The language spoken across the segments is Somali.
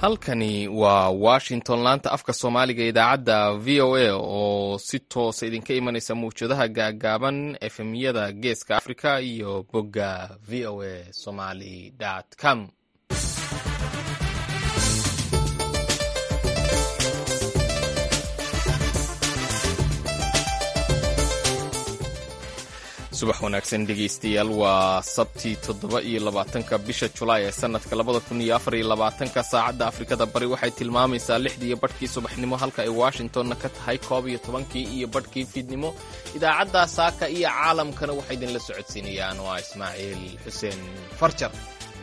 halkani waa washington laanta afka soomaaliga idaacadda v o a oo si toosa idinka imanaysa mawjadaha gaagaaban efemyada geeska africa iyo bogga v o a somaly com subax wanaagsan dhegaystayaal waa sabtii toddoba iyo labaatanka bisha julaay ee sanadka labada kun iyo afar iyo labaatanka saacadda afrikada bari waxay tilmaamaysaa lixdii iyo badhkii subaxnimo halka ay washingtonna ka tahay koob iyo tobankii iyo badhkii fiidnimo idaacadda saaka iyo caalamkana waxay idinla socodsiinayaan waa ismaaciil xuseen farjar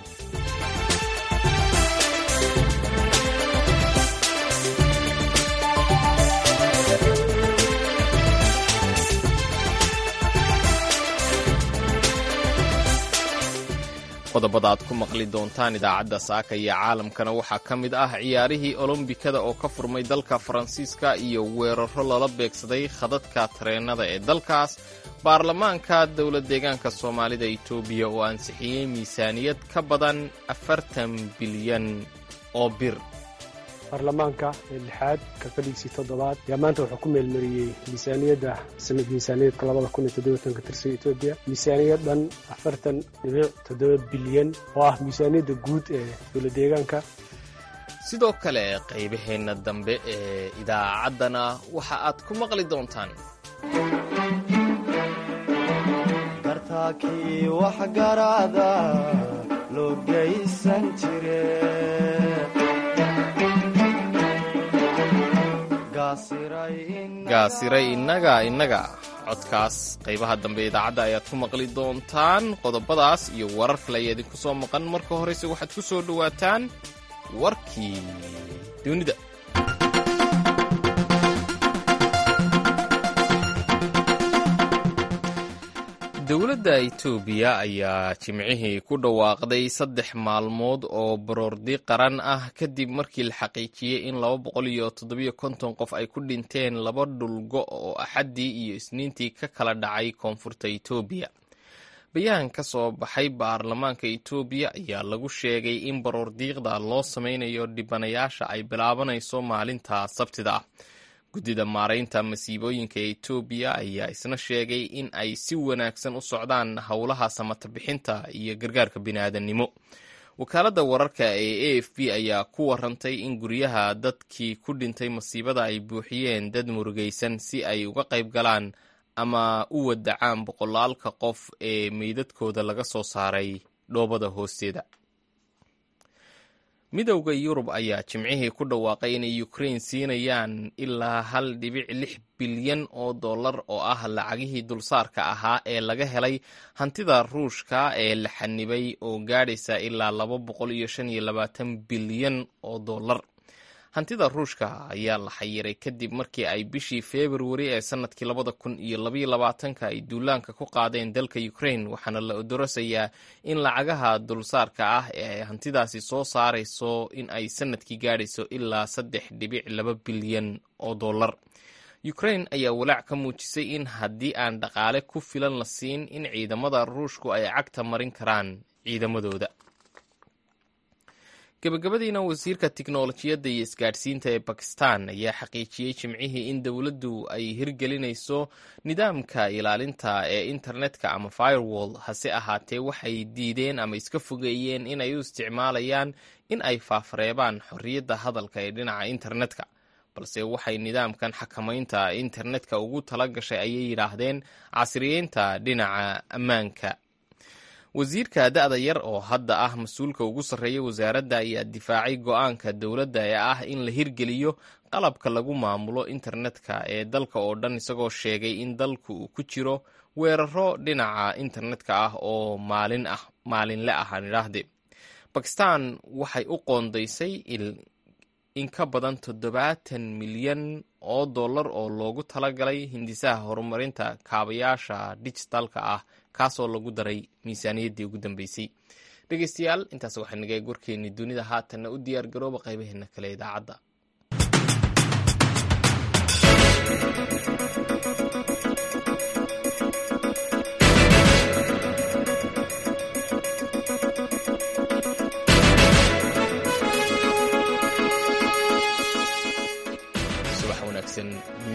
qodobada aad ku maqli doontaan idaacadda saaka iyo caalamkana waxaa ka mid ah ciyaarihii olombikada oo ka furmay dalka faransiiska iyo weeraro lala beegsaday khadadka tareennada ee dalkaas baarlamaanka dowlad deegaanka soomaalida itoobiya oo ansixiyey miisaaniyad ka badan afartan bilyan oo bir baarlamaanka ee lixaad kalfadhigiisii toddobaad ayaa maanta wuxuu ku meelmariyey miisaaniyadda sanad miisaaniyaedka labada kun iyo toddobatanka tirsan etoobiya miisaaniyad dhan afartan dhibic toddoba bilyan oo ah miisaaniyadda guud ee dowlad deegaanka sidoo kale qaybaheenna dambe ee idaacaddana waxa aad ku maqli doontaan dartaakii waxgaraada loo geysan jire gaasiray innaga innaga codkaas qaybaha dambe idaacadda ayaad ku maqli doontaan qodobadaas iyo warar kale ayaa idinku soo maqan marka horeyse waxaad ku soo dhowaataan warkii dunida dowladda itoobiya ayaa jimcihii ku dhawaaqday saddex maalmood oo baroordi qaran ah kadib markii la xaqiijiyey in laba boqol iyo toddobiyo konton qof ay ku dhinteen laba dhulgo oo axaddii iyo isniintii ka kala dhacay koonfurta itoobiya bayaan ka soo baxay baarlamaanka itoobiya ayaa lagu sheegay in baroordiiqda loo sameynayo dhibanayaasha ay bilaabanayso maalinta sabtida ah guddida maaraynta masiibooyinka ee etoobiya ayaa isna sheegay in ay si wanaagsan u socdaan howlaha samata bixinta iyo gargaarka bini'aadannimo wakaaladda wararka ee a f b ayaa ku warantay in guryaha dadkii ku dhintay masiibada ay buuxiyeen dad murugaysan si ay uga qayb galaan ama u wadacaan boqolaalka qof ee meydadkooda laga soo saaray dhoobada hoosteeda midowda yurub ayaa jimcihii ku dhawaaqay inay ukrain siinayaan ilaa hal dhibic lix bilyan oo dollar oo ah lacagihii dulsaarka ahaa ee laga helay hantida ruushka ee la xanibay oo gaadhaysa ilaa laba boqol iyo shan iyo labaatan bilyan oo dollar hantida ruushka ayaa la xayiray kadib markii ay bishii februari ee sanadkii labada kun iyo labaiyo labaatanka ay duulaanka ku qaadeen dalka ukrain waxaana la odorasayaa in lacagaha dulsaarka ah ee ay hantidaasi soo saarayso in ay sanadkii gaadhayso ilaa saddex dhibic laba bilyan oo dollar ukrain ayaa walaac ka muujisay in haddii aan dhaqaale ku filan la siin in ciidamada ruushku ay cagta marin karaan ciidamadooda gabagabadiina wasiirka tiknolojiyadda iyo isgaadhsiinta ee bakistan ayaa xaqiijiyey jimcihii in dowladdu ay hirgelinayso nidaamka ilaalinta ee internetka ama firewall hase ahaatee waxay diideen ama iska fogeeyeen in ay u isticmaalayaan in ay faafareebaan xorriyadda hadalka ee dhinaca internetka balse waxay nidaamkan xakamaynta internetka ugu tala gashay ayay yidhaahdeen casriyeynta dhinaca ammaanka wasiirka da-da yar oo hadda ah mas-uulka ugu sarreeya wasaaradda ayaa difaacay go-aanka dowladda ee ah in la hirgeliyo qalabka lagu maamulo internetka ee dalka oo dhan isagoo sheegay in dalku uu ku jiro weeraro dhinaca internetka ah oo maalin ah maalinle ah aan idhaahde bakistan waxay u qoondaysay in ka badan toddobaatan milyan oo dollar oo loogu talagalay hindisaha horumarinta kaabayaasha dijitalka ah kaasoo lagu daray miisaaniyaddii ugu dambeysay dhegeystayaal intaas waxaa naga gorkeennii dunida haatanna u diyaar garooba qaybaheena kale idaacadda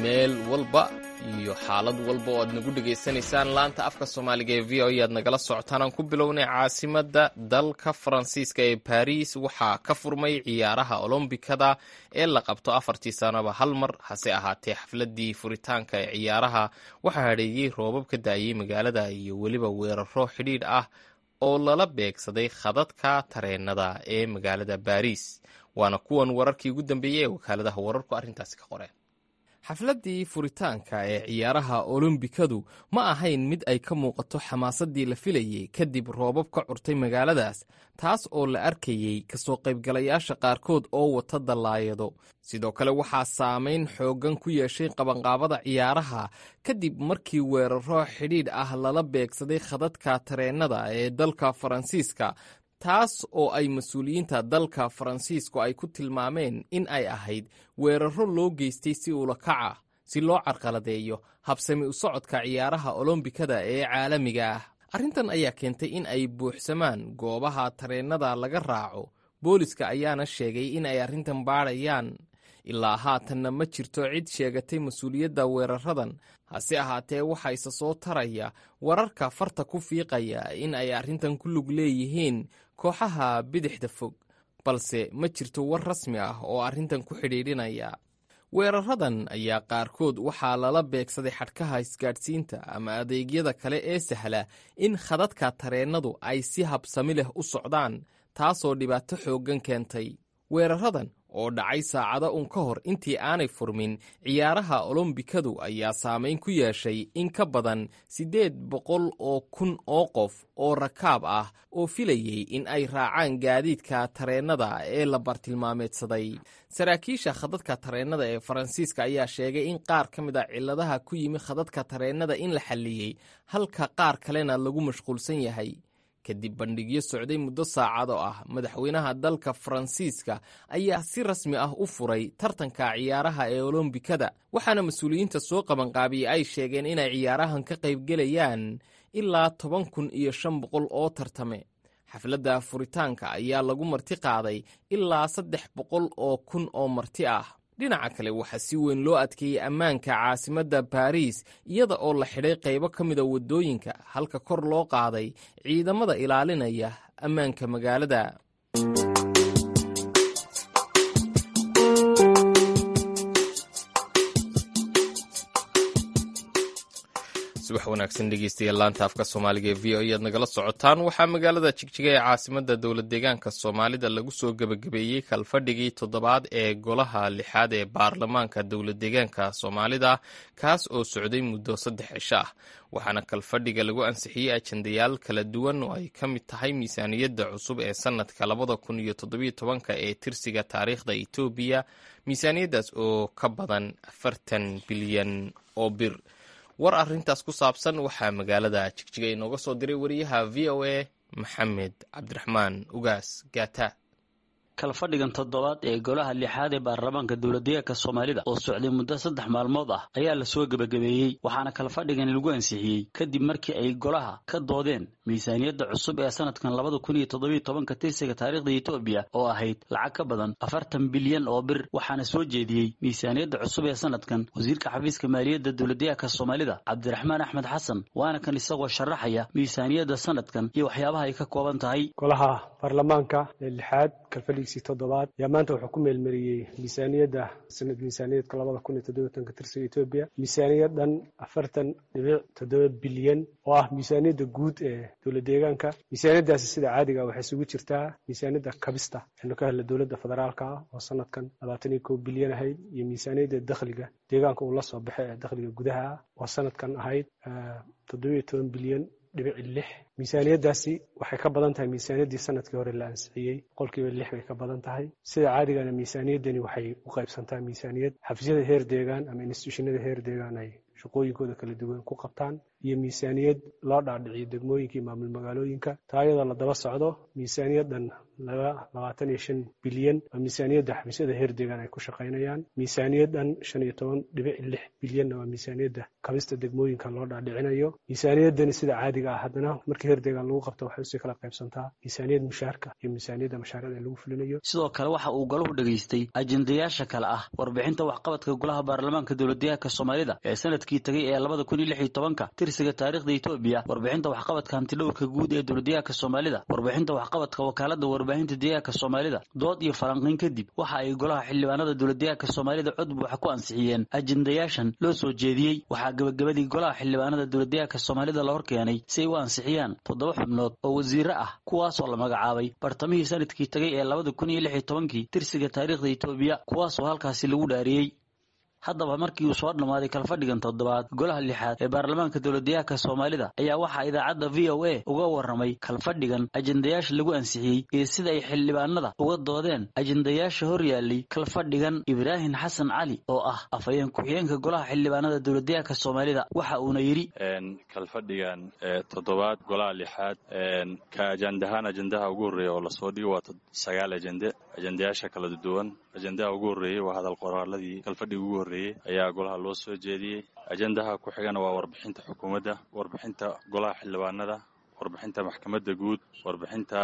meel walba iyo xaalad walba oo aad nagu dhegaysanaysaan laanta afka soomaaliga ee v o e aad nagala socotaan aan ku bilownay caasimadda dalka faransiiska ee baris waxaa ka furmay ciyaaraha olombikada ee la qabto afartii sanaba hal mar hase ahaatee xafladii furitaanka ee ciyaaraha waxaa hadheeyey roobab ka daayey magaalada iyo weliba weeraro xidhiidh ah oo lala beegsaday khadadka tareenada ee magaalada baris waana kuwan wararkii ugu dambeeyey ee wakaaladaha wararku arrintaasi ka qoreen xafladdii furitaanka ee ciyaaraha olombikadu ma ahayn mid ay ka muuqato xamaasaddii la filayey kadib roobab ka curtay magaaladaas taas oo la arkayey kasoo qaybgalayaasha qaarkood oo wata dallaayado sidoo kale waxaa saamayn xooggan ku yeeshay qabanqaabada ciyaaraha kadib markii weeraro xidhiidh ah lala beegsaday khadadka tareennada ee dalka faransiiska taas oo ay mas-uuliyiinta dalka faransiisku ay ku tilmaameen in ay ahayd weeraro loo geystay si ulakaca si loo carqaladeeyo habsami u socodka ciyaaraha olombikada ee caalamiga ah arrintan ayaa keentay in ay buuxsamaan goobaha tareennada laga raaco booliska ayaana sheegay in ay arrintan baadhayaan ilaa haatanna ma jirto cid sheegatay mas-uuliyadda weeraradan hase ahaatee waxaa isa soo taraya wararka farta ku fiiqaya in ay arrintan ku lug leeyihiin kooxaha bidixda fog balse ma jirto war rasmi ah oo arrintan ku xidhiidhinaya weeraradan ayaa qaarkood waxaa lala beegsaday xadhkaha isgaadhsiinta ama adeegyada kale ee sahla in khadadka tareennadu ay si habsami leh u socdaan taasoo dhibaato xooggan keentay weeraradan oo dhacay saacado un ka hor intii aanay furmin ciyaaraha olombikadu ayaa saamayn ku yeeshay in ka badan siddeed boqol oo kun oo qof oo rakaab ah oo filayey in ay raacaan gaadiidka tareennada ee la bartilmaameedsaday saraakiisha khadadka tareennada ee faransiiska ayaa sheegay in qaar ka mid a cilladaha ku yimi khadadka tareennada in la xalliyey halka qaar kalena lagu mashquulsan yahay kadib bandhigyo socday muddo saacado ah madaxweynaha dalka faransiiska ayaa si rasmi ah u furay tartanka ciyaaraha ee olombikada waxaana mas-uuliyiinta soo qabanqaabiyey ay sheegeen inay ciyaarahan ka qaybgelayaan ilaa toban kun iyo shan boqol oo tartame xafladda furitaanka ayaa lagu marti qaaday ilaa saddex boqol oo kun oo marti ah dhinaca kale waxaa si weyn loo adkeeyey ammaanka caasimadda baariis iyada oo la xidhay qaybo ka mida waddooyinka halka kor loo qaaday ciidamada ilaalinaya ammaanka magaalada subax wanaagsan dhegeystayaal laanta afka soomaaliga ee v o e aad nagala socotaan waxaa magaalada jigjiga ee caasimada dowlad deegaanka soomaalida lagu soo gebagabeeyey kalfadhigii toddobaad ee golaha lixaad ee baarlamaanka dowlad deegaanka soomaalida kaas oo socday muddo saddex cisho ah waxaana kalfadhiga lagu ansixiyey ajandayaal kala duwan oo ay ka mid tahay miisaaniyadda cusub ee sanadka labada kun iyo toddobiyo tobanka ee tirsiga taariikhda etoobiya miisaaniyaddaas oo ka badan afartan bilyan oo bir war arrintaas ku saabsan waxaa magaalada jigjiga inooga soo diray wariyaha v o a maxamed cabdiraxmaan ugaas gaata kalfadhigan toddobaad ee golaha lixaad ee baarlamaanka dowladdeegaanka soomaalida oo socday muddo saddex maalmood ah ayaa la soo gebagabeeyey waxaana kalfadhigani lagu ansixiyey kadib markii ay golaha ka doodeen miisaaniyadda cusub ee sanadkan labada kun iyo toddobiyo tobanka tirsiga taariikhda etoobiya oo ahayd lacag ka badan afartan bilyan oo bir waxaana soo jeediyey miisaaniyadda cusub ee sanadkan wasiirka xafiiska maaliyadda dowladdeegaanka soomaalida cabdiraxmaan axmed xasan waana kan isagoo sharaxaya miisaaniyadda sanadkan iyo waxyaabaha ay ka kooban tahay golaha baarlamaanka ee lixaad kalfadhigiisii toddobaad ayaa maanta wuxuu ku meelmariyey miisaaniyadda sanad miisaaniyaedka labada kun iyo toddobatanka tirsiga etoobiya miisaaniyad dhan afartan dhibic toddoba bilyan oo ah miisaaniyadda guud ee dowlad deegaanka miisaaniyaddaasi sida caadiga waxay isugu jirtaa miisaaniyadda kabista waxaynu ka helna dowladda federaalka ah oo sanadkan labaatan iyo kow bilyan ahayd iyo miisaaniyadda dakhliga deegaanka uu la soo baxay ee dakhliga gudaha ah oo sanadkan ahayd toddoba iyo toban bilyan dhibici lix miisaaniyaddaasi waxay ka badan tahay miisaaniyaddii sanadkii hore la ansixiyey boqolkiiba lix bay ka badan tahay sida caadigana miisaaniyaddani waxay u qaybsantaa miisaaniyad xafiisyada heer deegaan ama instituushinada heer deegaan ay shaqooyinkooda kala duwan ku qabtaan iyo miisaaniyad loo dhaadhiciyo degmooyinka iyo maamul magaalooyinka taa iyadoo la daba socdo miisaaniyaddan laba labaatan iyo shan bilyan oo miisaaniyadda xafiisyada heer deegaan ay ku shaqaynayaan miisaaniyaddan shan iyo toban dhibic lix bilyanna waa miisaaniyadda kabista degmooyinka loo dhaadhicinayo miisaaniyaddani sida caadiga ah haddana markii heer deegaan lagu qabto waxay usii kala qaybsantaa miisaaniyad mushaarka iyo miisaaniyadda mashaariicda lagu fulinayo sidoo kale waxa uu golahu dhegaystay ajendayaasha kale ah warbixinta waxqabadka golaha baarlamaanka dowladdeegaanka soomaalida ee sanadkii tegay ee labada kun iyo lix iyo tobanka tirsiga taariikhda etoobiya warbixinta waxqabadka hantidhowrka guud ee dowladdeegaanka soomaalida warbixinta waxqabadka wakaalada warbaahinta deegaanka soomaalida dood iyo falanqiyn kadib waxa ay golaha xildhibaanada dowladdeegaanka soomaalida cod buuxa ku ansixiyeen ajendayaashan loo soo jeediyey waxaa gebagabadii golaha xildhibaanada dowladdeegaanka soomaalida la horkeenay si ay u ansixiyaan toddoba xubnood oo wasiire ah kuwaasoo la magacaabay bartamihii sanadkii tegay ee labada kun iyo lix iyo tobankii tirsiga taariikhda etoobiya kuwaasoo halkaasi lagu dhaariyey haddaba markii uu soo dhammaaday kalfadhigan toddobaad golaha lixaad ee baarlamaanka dowladdeegaanka soomaalida ayaa waxaa idaacadda v o a uga warramay kalfadhigan ajendayaasha lagu ansixiyey iyo sida ay xildhibaanada uga doodeen ajendayaasha hor yaallay kalfadhigan ibraahim xasan cali oo ah afhayeen ku-xigeenka golaha xildhibaanada dowladdeegaanka soomaalida waxa uuna yidhi kalfadhigan toddobaad golaha lixaad ka ajandahaan ajendaha ugu horreeya oo lasoo dhigo waa sagaal ajende ajendayaasha kala duwan ajendaha ugu horreeyey waa hadal qoraaladii kalfadhiga ugu horreeyey ayaa golaha loo soo jeediyey ajendaha ku xigana waa warbixinta xukuumadda warbixinta golaha xildhibaanada warbixinta maxkamadda guud warbixinta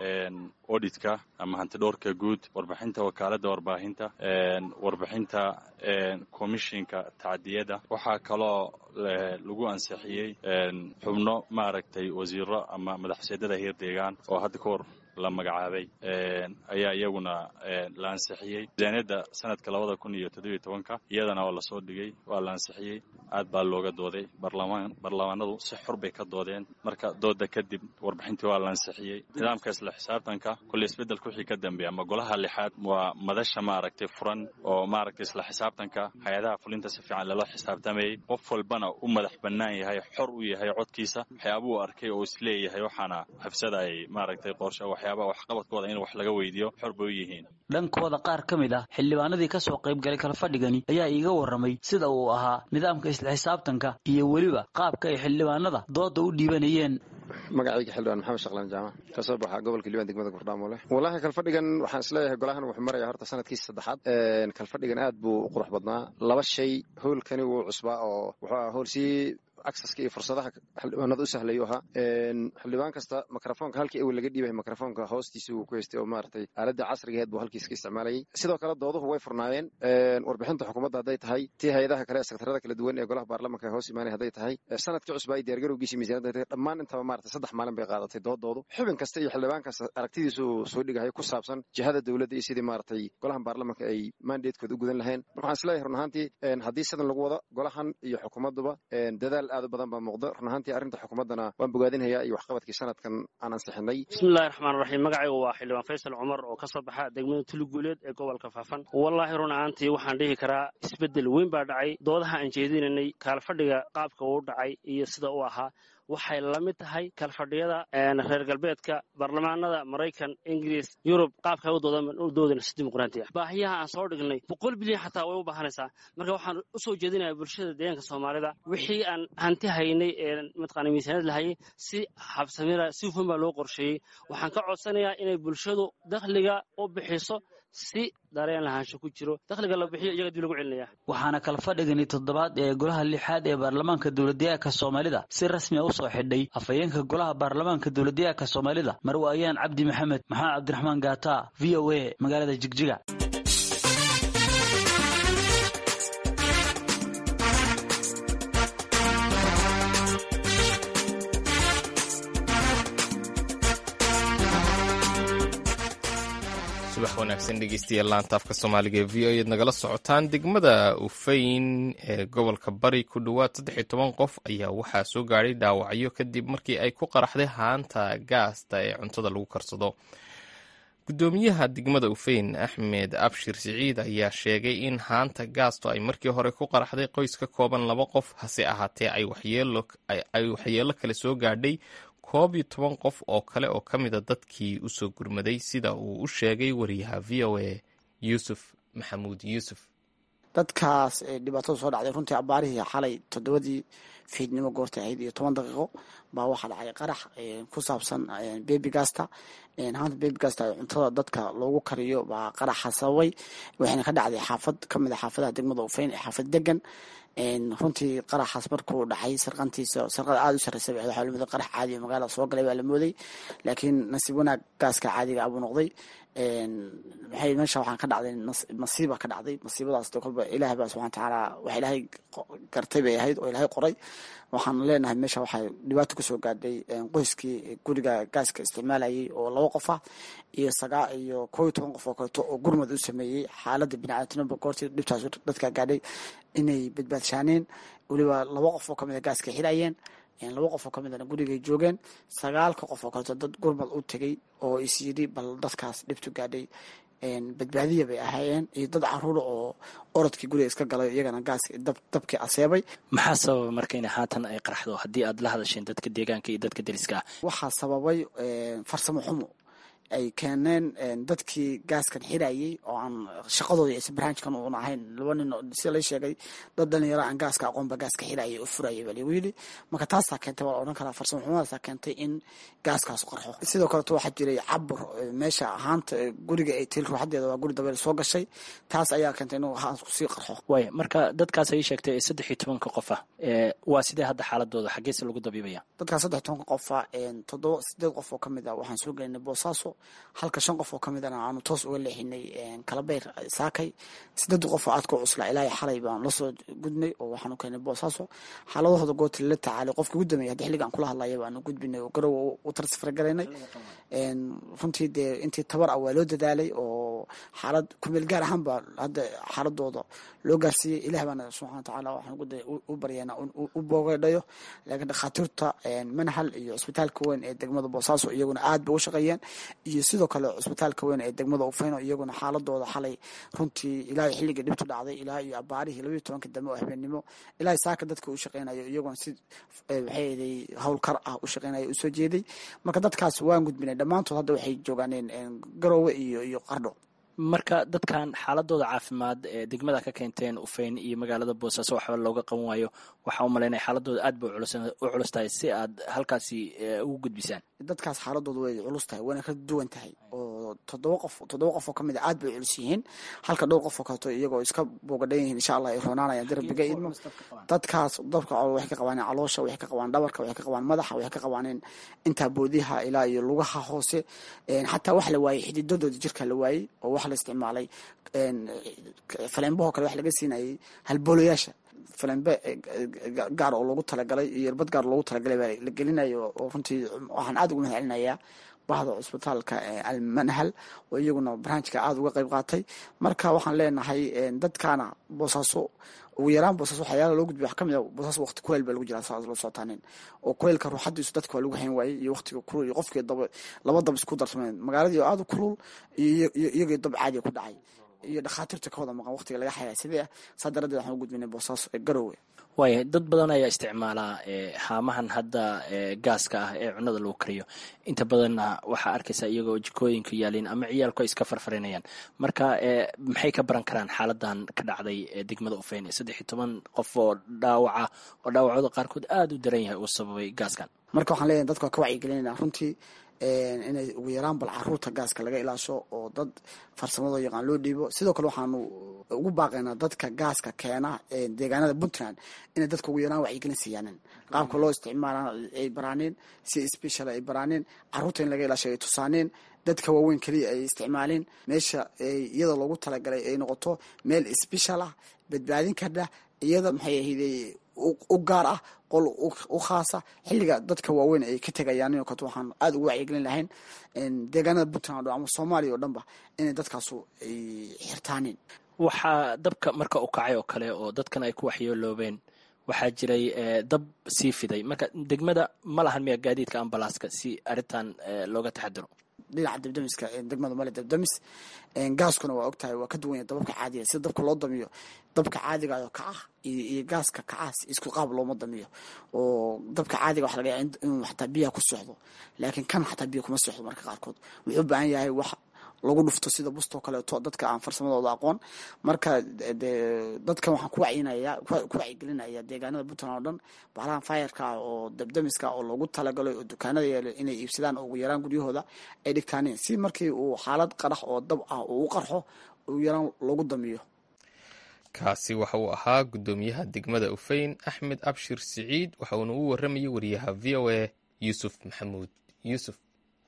auditka ama hantidhoorka guud warbixinta wakaaladda warbaahinta warbixinta commishinka tacdiyada waxaa kaloo lagu ansixiyey xubno maaragtay wasiiro ama madaxseedada heer deegaan oo hadda ka hor la magacaabay ayaa iyaguna la ansixiyey miisaaniyadda sanadka labada kun iyo toddobiyo tobanka iyadana waa lasoo dhigay waa la ansixiyey aad baa looga dooday barlamaan baarlamaanadu si xor bay ka doodeen marka dooda kadib warbixintii waa la ansixiyey nidaamka isla xisaabtanka kulley isbeddelka wixii ka dambeeya ama golaha lixaad waa madasha maaragtay furan oo maaragtay isla xisaabtanka hay-adaha fulinta si fiican lala xisaabtamayey qof walbana u madax bannaan yahay xor u yahay codkiisa waxyaabuu arkay oo isleeyahay waxaana xafsada ay maaragtay qorshe waxyaabaha waxqabadkooda in wax laga weydiiyo xor bay u yihiin dhankooda qaar ka mid ah xildhibaanadii ka soo qayb galay kalfadhigani ayaa iiga warramay sida uu ahaa nidaamka isla xisaabtanka iyo weliba qaabka ay xildhibaanada dooda u dhiibanayeen magacayga xildhibaan maxamed shaqlaan jaamac ka soo baxa gobolka liibaan degmada gurdhaamole wallaahi kalfadhigan waxaan isleeyahay golahan wuxuu maraya horta sanadkiisa saddexaad kalfadhigan aad buu u qurux badnaa laba shay howlkani wuu cusbaa oo wuxuu aha howl sii acceska iyo fursadaha xildhibaanada u sahlayu ahaa xildhibaan kasta mikrofoonka halkii awel laga dhiibay mikrofoonka hoostiisa uu ku haystay oo maaragtay aaladda casrigaheed buu halkiis ka isticmaalayay sidoo kale dooduhu way furnaayeen warbixinta xukuumadda hadday tahay tii hay-adaha kale sekretarada kala duwan ee golaha baarlamanka hoos imaanay hadday tahay sanadkii cusba ay diyaargarowgiisa miisaniyadda dhammaan intaba maaragtay saddex maalin bay qaadatay doodoodu xubin kasta iyo xildhibaan kasta aragtidiisu soo dhigahay ku saabsan jihada dowladda iyo sidii maaragtay golahan baarlamanka ay mandatekooda u gudan lahayn marka waxaan isleeyahay run ahaantii haddii sidan lagu wado golahan iyo xukuumadduba dadaal aad u badan baa muuqda run ahaantii arrinta xukuumaddana waan bogaadinhayaa iyo waxqabadkii sanadkan aan ansixinay bismillahi raxmaan raxiim magacaygu waa xildhibaan faysal cumar oo ka soo baxa degmada tuluguuleed ee gobolka faafan wallaahi run ahaantii waxaan dhihi karaa isbeddel weyn baa dhacay doodaha aan jeedinanay kaalfadhiga qaabka uu dhacay iyo sida uu ahaa waxay la mid tahay kalfadhiyada reer galbeedka baarlamaanada maraykan ingiriis yurub qaabka u doodana si dimuqraanti ah baahiyaha aan soo dhignay boqol bilyan xataa way u baahanaysaa marka waxaan u soo jeedinaya bulshada deegaanka soomaalida wixii aan hanti haynay ee mataqaana miisaaniyad lahayay si habsamira si hufan baa loo qorsheeyey waxaan ka codsanayaa inay bulshadu dakhliga u bixiso si dareen lahaansho ku jiro dakhliga la bixiyo iyaga dib lagu celinaya waxaana kalfadhigani toddobaad ee golaha lixaad ee baarlamaanka dowladdeegaanka soomaalida si rasmi a u soo xidhay afhayeenka golaha baarlamaanka dowladdeegaanka soomaalida marwaayaan cabdi maxamed maxamed cabdiraxmaan gaata v o a magaalada jigjiga subax wanaagsan dhegeystayaal laanta afka soomaaliga ee v o eed nagala socotaan degmada ufayn ee gobolka bari ku dhowaad saddex iyo toban qof ayaa waxaa soo gaadhay dhaawacyo kadib markii ay ku qaraxday haanta gaasta ee cuntada lagu karsado gudoomiyaha degmada ufayn axmed abshir siciid ayaa sheegay in haanta gaasto ay markii hore ku qaraxday qoys ka kooban laba qof hase ahaatee ay waxyeelo kale soo gaadhay koob iyo toban qof oo kale oo ka mida dadkii usoo gurmaday sida uu u sheegay wariyaha v o a yuusuf maxamuud yuusuf dadkaas dhibaatada soo dhacday runtii abaarihii xalay toddobadii fiidnimo goorta ahayd iyo toban daqiiqo baa waxaa dhacay qarax ku saabsan baby gasta haanta baby gasta cuntada dadka loogu kariyo baa qaraxa sababay waxayna ka dhacday xaafad kamid a xaafadaha degmada ufeyn ee xaafad degan runtii qaraxaas markuu dhacay sarqantiisa sarqada aada u sarreysa waxaa la mooday qarax caadi magaalada soo galay baa la mooday laakiin nasiib wanaag gaaska caadiga abuu noqday maxay meesha waxaan ka dhacday masiiba ka dhacday masiibadaas de kolba ilaahay baa subxana watacaala wax ilaahay gartay bay ahayd oo ilaahay qoray waxaan leenahay meesha waxaa dhibaato kusoo gaadhay qoyskii guriga gaaska isticmaalayay oo laba qof ah iyo sagaa iyo koo iyo toban qof oo kaleeto oo gurmad u sameeyey xaaladda biniaadamtinaba goortii dhibtaas dadka gaadhay inay badbaadshaaneen weliba laba qof oo kamid a gaaska xirayeen laba qof oo ka midana gurigay joogeen sagaalka qof oo kaleeto dad gurmad u tegay oo is yidhi bal dadkaas dhibtu gaadhay badbaadiya bay ahaayeen iyo dad caruura oo orodkii guriga iska galay iyagana gaaska dabkii aseebay maxaa sababa marka in haatan ay qaraxdo haddii aad la hadasheen dadka deegaanka iyo dadka deriska ah waxaa sababay farsamo xumo ay keeneen dadkii gaaskan xirayay oo aan shaqadooda is barnaamijkan uun ahayn laba nin sida la sheegay dad dhalinyaro aan gaaska aqoonba gaaska xirayay oo furayay baa lagu yidhi marka taasaa keentay waa la odhan karaa farsamo xumadaasa keentay in gaaskaas qarxo sidoo kaleto waxaa jiray cabur meesha ahaanta guriga ay til ruuxadeeda waa guri dabeel soo gashay taas ayaa keentay inuu haasku sii qarxo waaya marka dadkaas ay sheegtay ee saddex iyo tobanka qof ah waa sidee hadda xaaladooda xaggeese lagu dabiibaya dadkaas saddex tobanka qofa toddoba sideed qof oo kamid a waxaan soo gelinay boosaaso halka shan qof oo ka midana aanu toos uga leexinay kalabeyr saakay sideed qof oo aadka cuslaa ilaahay xalay baan lasoo gudnay oo waxaanu keenay boosaaso xaaladahooda gooti lala tacaalay qofka ugu dambeeyay haddi xilliga aan kula hadlaya baanu gudbinay oo garowa u tarsafragaraynay runtii dee intii tabar ah waa loo dadaalay oo xaalad kumeel gaar ahaan baa hadda xaaladooda loo gaarsiiyey ilaah baana subxana watacaala waxaan u baryeena u boogadhayo laakiin dhakhaatiirta manhal iyo cisbitaalka weyn ee degmada boosaaso iyaguna aad bay u shaqeeyeen iyo sidoo kale cisbitaalka weyn ee degmada ufeyno iyaguna xaaladooda xalay runtii ilaa xilligii dhibtu dhacday ilaa iyo abaarihii labayo tobanka dambe oo habeenimo ilaa saaka dadka u shaqeynayo iyaguna si waxayday howlkar ah u shaqeynayo usoo jeeday marka dadkaas waan gudbinay dhammaantood hadda waxay joogaaneen garoowe iyo iyo qardho marka dadkan xaaladooda caafimaad ee degmada ka keenteen ufeyn iyo magaalada boosaaso waxba looga qaban waayo waxaa u malaynaya xaaladooda aad bay u culus tahay si aad halkaasi ugu gudbisaan dadkaas xaaladooda way culus tahay wayna ka duwan tahay oo toddoba qof toddoba qof oo ka mid a aad bay culus yihiin halka dhowr qof oo kaleeto iyagoo iska boogadhan yihiin insha allah ay roonaanayaan darbiga idmo dadkaas dabka waxay ka qabaaneen caloosha waxay ka qabaan dhabarka waxay ka qabaan madaxa waxay ka qabaaneen intaa boodiha ilaa iyo lugaha hoose xataa wax la waayey xididadooda jirka la waayey oo wax la isticmaalay faleenbahoo kale wax laga siinayay halboolayaasha falembe gaar oo loogu talagalay iyo irbad gaar loogu talagalay baa la gelinayo oo runtii waxaan aad ugu mahad celinayaa bahda cusbitaalka almanhal oo iyaguna barnaamijka aada uga qayb qaatay marka waxaan leenahay dadkaana boosaaso ugu yaraan boosaaso waxyaala loo gudbiya wax kamid a boosaaso waqti kuleyl baa lagu jiraa saas loo socotaanin oo kuleylka ruuxadiisu dadka waa lagu hayn waayey iyo waqtiga kulul iyo qofkii daba laba dab isku darsameen magaaladii oo aada u kulul iyo iyagii dab caadiga ku dhacay iyo dhakhaatiirta ka wada maqan waqtiga laga xayaa sidee ah saa daradeed waxaan u gudbinay boosaaso ee garowe waaya dad badan ayaa isticmaalaa haamahan hadda gaaska ah ee cunada lagu kariyo inta badanna waxaa arkaysaa iyagoo jikooyinka yaaliin ama ciyaalku ay iska farfarinayaan marka maxay ka baran karaan xaaladan ka dhacday degmada ufeyn saddex iyo toban qof oo dhaawaca oo dhaawacooda qaarkood aada u daran yahay uu sababay gaaskan marka waxaan leeyahay dadka waa ka wacyigelinayna runtii inay ugu yaraan bal caruurta gaaska laga ilaasho oo dad farsamadoo yaqaan loo dhiibo sidoo kale waxaanu ugu baaqaynaa dadka gaaska keena deegaanada puntland inay dadka ugu yaraan wacyigelin siiyaanin qaabka loo isticmaala ay baraaneen si special ay baraaneen caruurta in laga ilaasho ay tusaaneen dadka waaweyn keliya ay isticmaaleen meesha iyada loogu talagalay ay noqoto meel special ah badbaadin kardha iyada maxay ahayday u gaar ah qol u khaasa xilliga dadka waaweyn ay ka tegayaan inoo kato waxaan aada ugu wacyigelin lahayn deegaanada puntland o ama soomaaliya oo dhanba inay dadkaasu ay xirtaanin waxaa dabka marka u kacay oo kale oo dadkan ay ku waxyeeloobeen waxaa jiray dab sii fiday marka degmada ma lahan miya gaadiidka ambalaaska si arrintan looga taxadiro dhinaca dabdamiska degmada male dabdamis gaaskuna waa ogtahay waa ka duwanya dababka caadiga sida dabka loo damiyo dabka caadigayo kacah iyo gaaska kacaas isku qaab looma damiyo oo dabka caadiga waxa laga yaaba inuu xataa biyaha ku socdo laakiin kan xataa biya kuma socdo marka qaarkood wuxuu u baahan yahay wax lagu dhufto sida bustoo kaleeto dadka aan farsamadooda aqoon marka de dadkan waxaan ku wacyinaya ku wacyigelinaya deegaanada puntland oo dhan bahalahan fayarka ah oo dabdamiska oo loogu talagalay oo dukaanada yaala inay iibsadaan oo ugu yaraan guryahooda ay dhigtaaneen si markii uu xaalad qarax oo dab ah uu u qarxo ugu yaraan loogu damiyo kaasi waxa uu ahaa guddoomiyaha degmada ufeyn axmed abshir siciid waxa uuna u waramayay wariyaha v o a yuusuf maxamuud yuusuf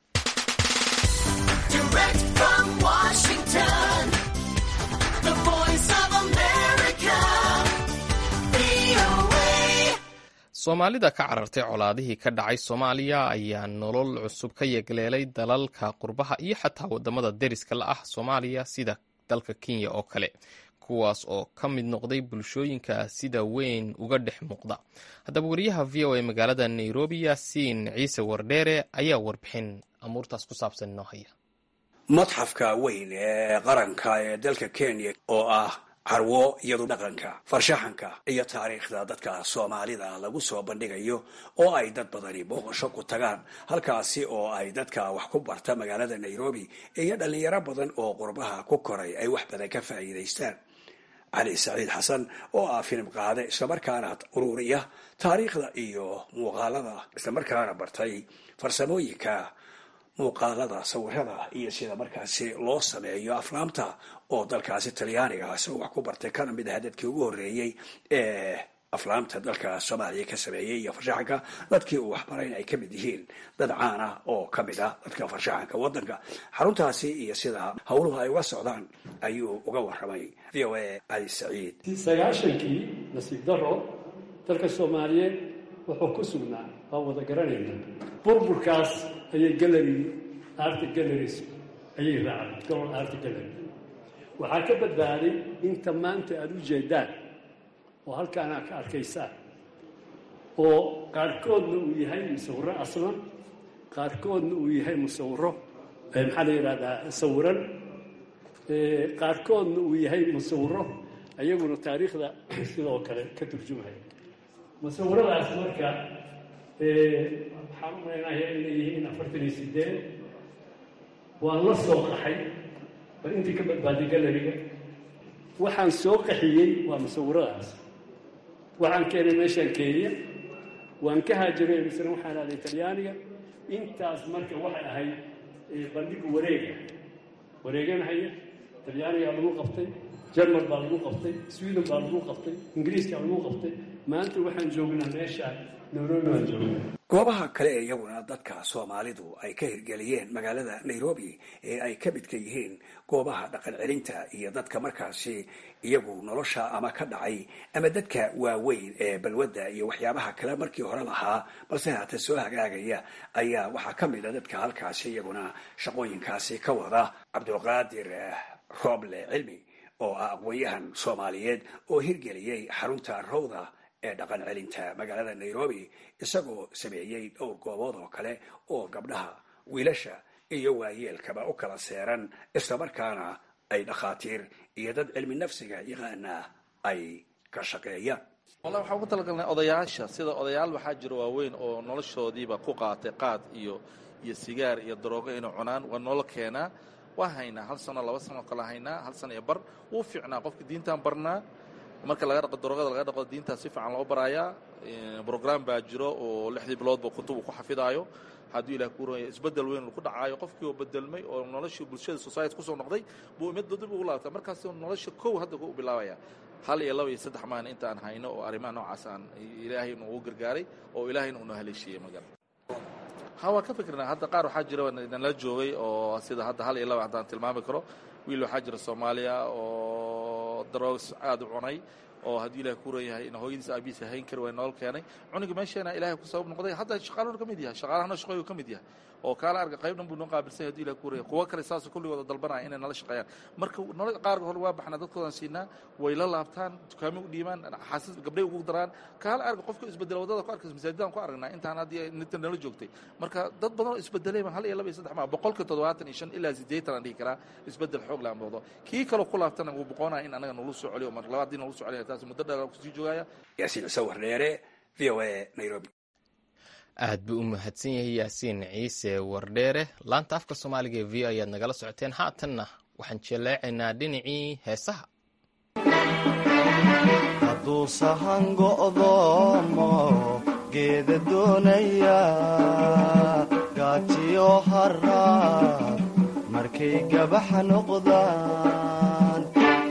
soomaalida ka carartay colaadihii ka dhacay soomaaliya ayaa nolol cusub ka yegleelay dalalka qurbaha iyo xataa wadamada deriska la ah soomaaliya sida dalka kenya oo kale kuwaas oo ka mid noqday bulshooyinka sida weyn uga dhex muuqda haddaba wariyaha v o a magaalada nairobi yaasiin ciise wardheere ayaa warbixin amuurtaas ku saabsan inoo haya madxafka weyn ee qaranka ee dalka kenya oo ah carwo iyadu dhaqanka farshaxanka iyo taariikhda dadka soomaalida lagu soo bandhigayo oo ay dad badani booqasho ku tagaan halkaasi oo ay dadka wax ku barta magaalada nairobi iyo dhalinyaro badan oo qurbaha ku koray ay wax badan ka faa'iidaystaan cali saciid xasan oo ah filim qaade islamarkaana ururiya taariikhda iyo muuqaalada islamarkaana bartay farsamooyinka muuqaalada sawirada iyo sida markaasi loo sameeyo aflaamta oo dalkaasi talyaaniga isagoo wax ku bartay kana mid aha dadkii ugu horreeyey ee aflaamta dalka soomaaliya ka sameeyey iyo farshaxanka dadkii uu waxbarayna ay ka mid yihiin dad caan ah oo ka mid ah dadka farshaxanka waddanka xaruntaasi iyo sida howluhu ay uga socdaan ayuu uga warramay v o a cali saciid sagaashankii nasiib daro dalka soomaaliyeed wuxuu ku sugnaa waa wada garanayna burburkaas ayay gallery art galleries ayay raacday golol art gallery waxaa ka badbaaday inta maanta aada u jeedaan oo halkaana ka arkaysaan oo qaarkoodna uu yahay musawiro aslan qaarkoodna uu yahay musawiro maxaa la yidhahdaa sawiran qaarkoodna uu yahay musawiro ayaguna taariikhda sidoo kale ka turjumaya musawiradaas marka waxaan u malaynaaya inay yihiin afartan iyo sideed waan la soo qaxay bal intii ka badbaaday galleriga waxaan soo qaxiyey waa musawiradaas waxaan keenay meeshaan kenya waan ka haajiray misna waxaan aaday talyaaniga intaas marka waxay ahayd bandhiga wareega wareeganhaya talyaanigaa lagu qabtay jerman baa lagu qabtay sweden baa lagu qabtay ingiriiskaa lagu qabtay maanta waxaan joognaa meeshaan nairobi baan joognaa goobaha kale ee iyaguna dadka soomaalidu ay ka hirgeliyeen magaalada nairobi ee ay ka midka yihiin goobaha dhaqan celinta iyo dadka markaasi iyagu nolosha ama ka dhacay ama dadka waaweyn ee balwadda iyo waxyaabaha kale markii hore lahaa balse haata soo hagaagaya ayaa waxaa ka mid a dadka halkaasi iyaguna shaqooyinkaasi ka wada cabdulqaadir rooble cilmi oo ah aqoon-yahan soomaaliyeed oo hirgeliyey xarunta rowda ee dhaqan celinta magaalada nairobi isagoo sameeyey dhowr goobood oo kale oo gabdhaha wiilasha iyo waayeelkaba u kala seeran islamarkaana ay dhakhaatiir iyo dad cilmi nafsiga yaqaana ay ka shaqeeyaan wallahi waxaan ugu talagalnay odayaasha sida odayaal waxaa jira waaweyn oo noloshoodiiba ku qaatay qaad iyo iyo sigaar iyo daroogo inay cunaan waa noola keenaa waa haynaa hal sano laba sano kala haynaa hal sano iyo bar wuu fiicnaa qofka diintaan barnaa marka laga dhaqo daroogada laga dhaqo diintaa si fiican loo baraayaa brogram baa jiro oo lixdii biloodba kutubu ku xafidaayo hadduu ilah ku rooya isbedel weyn ku dhacaayo qofkii oo bedelmay oo noloshii bulshada society kusoo noqday buu imid dib ugu laabtaa markaas nolosha kow hadda ku bilaabaya hal iyo laba iyo saddex maalin intaan hayno oo arrimaha noocaas aan ilaahay nugu gargaaray oo ilaahayna unoo haleeshiiyey magal ha waan ka fikirnaa hadda qaar waxaa jira nala joogay oo sida hadda hal iyo laba haddaan tilmaami karo wiil waxaa jira soomaaliya oo daroogs aada u cunay oo haddii ilahay ku reeyahay in hooyadiis aabihiis hayn kari way nool keenay cuniga meesheena ilahay ku sabab noqday hadda shaqaaluna ka mid yahay shaqaalahana shaqooyu ka mid yahay oo kaala arga qayb dhan buu noo qaabilsan yahay hadii ilahay ku reeyahay kuwo kale saasoo kulligooda dalbanaya inay nala shaqeeyaan marka nolol qaar hore waa baxnaa dadkoodaan siinaa way la laabtaan dukaamo u dhiibaan xasis gabdhay ugu daraan kaala arga qofka isbedela wadada ku arkaysa masaajidaan ku aragnaa intaan haddii ninta nala joogtay marka dad badan oo isbedelay baan hal iyo laba iyo saddex maa boqolka toddobaatan iyo shan ilaa siddeetan aan dhihi karaa isbedel xoog laan boodo kii kaloo ku laabtana wuu boqonaya in anaga nolu soo celiyo mar labaad dii nolu soo celiya taas muddo dheer kusii joogaya yaasiin sawir dheere v o a nairobi aad buu u mahadsan yahay yaasiin ciise wardheere laanta afka soomaaliga ee v o ayaad nagala socoteen haatanna waxaan jeleecaynaa dhinacii heesaha hadduu sahan go'doomo geeda doonaya gaajiyo haraad markay gabax noqdaan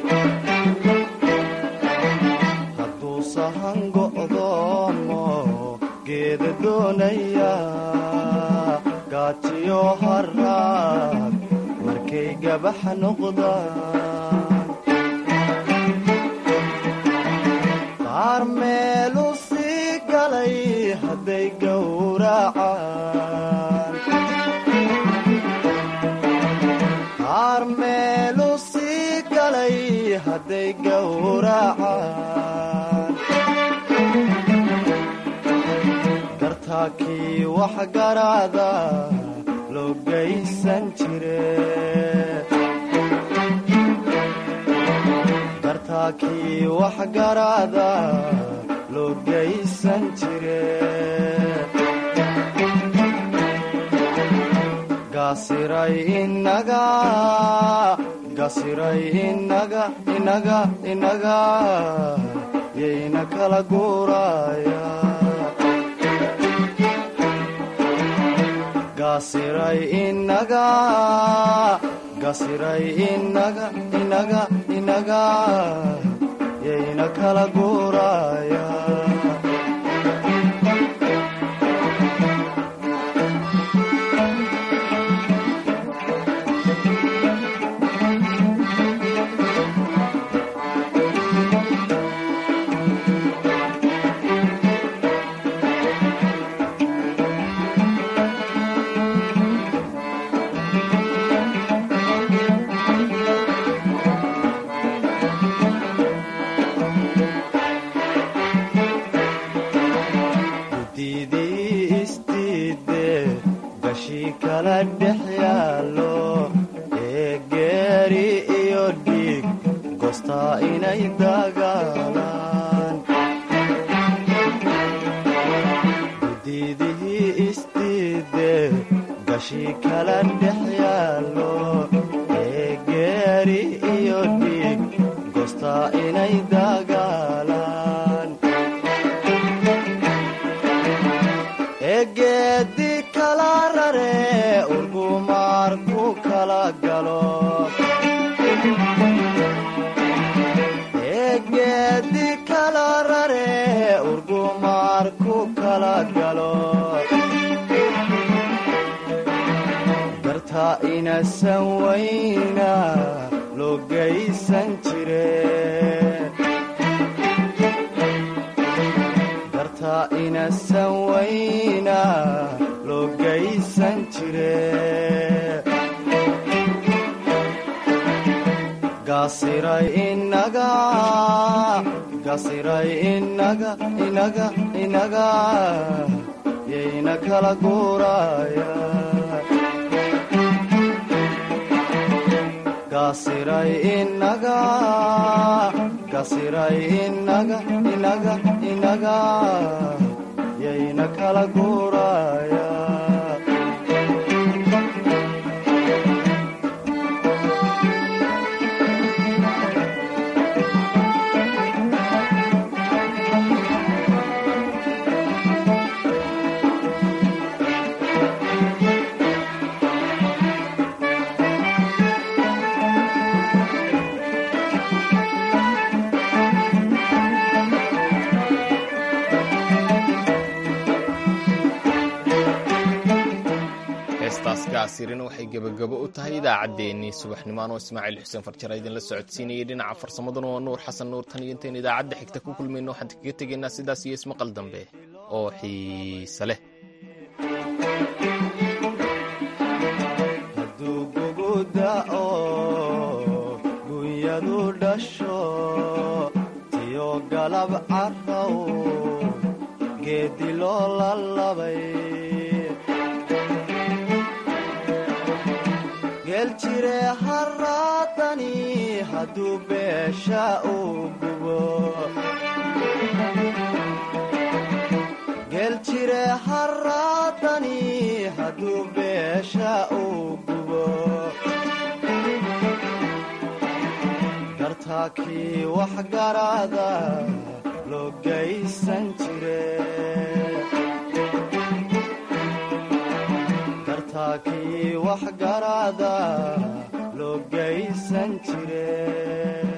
hadduu sahan go'doomo geeda doonaya gaajiyo haraad markay gabax noqdaan qaar meelu sii galay hadday gowracaan qaar meelu sii galay hadday gowracaan gartaakii wax garaada loo gaysan jire gartaakii wax garaada loo gaysan jire gaasiray inaga gasiray inaga inaga inaga yayna kala guuraya gasiray inaga gasiray inaga inaga inaga yayna kala guuraya gudidii istiide gashii kala dhex yaallo ee geeri iyo dhiig gostaa inay dagaalaan gudidihii istiide gashii kala dhex yaallo ee geeri iyo dhiig gostaa inay dagaalaan egeedi kala rare urgumaar ku kala galo egeedi kala rare urgumaar ku kala galo garta inasan wayna loo gaysan jire garta inasan wayna loo gaysan jire gasiray inaga gasiray inaga inaga inaga yayna kala guuraya gasiray inaga gasiray inaga inaga inaga yayna kala guuraya heestaas gaasirina waxay gebagabo u tahay idaacaddeenii subaxnimo anoo ismaaciil xuseen farjara idinla socodsiinayay dhinaca farsamaduna waa nuur xasan nuur tan iyo intayn idaacadda xigta ku kulmayno waxaan kaga tegaynaa sidaas iyo ismaqal dambe oo xiise leh hadduu kugu da'o gunyadu dhasho tiyo galab carraw geedi loo lalabay geel jire haraadani hadduu beesha uu gubo geel jire jire haraadani hadduu beesha uu gubo dartaakii wax garaada loo gaysan jire dartaakii wax garaada loo gaysan jire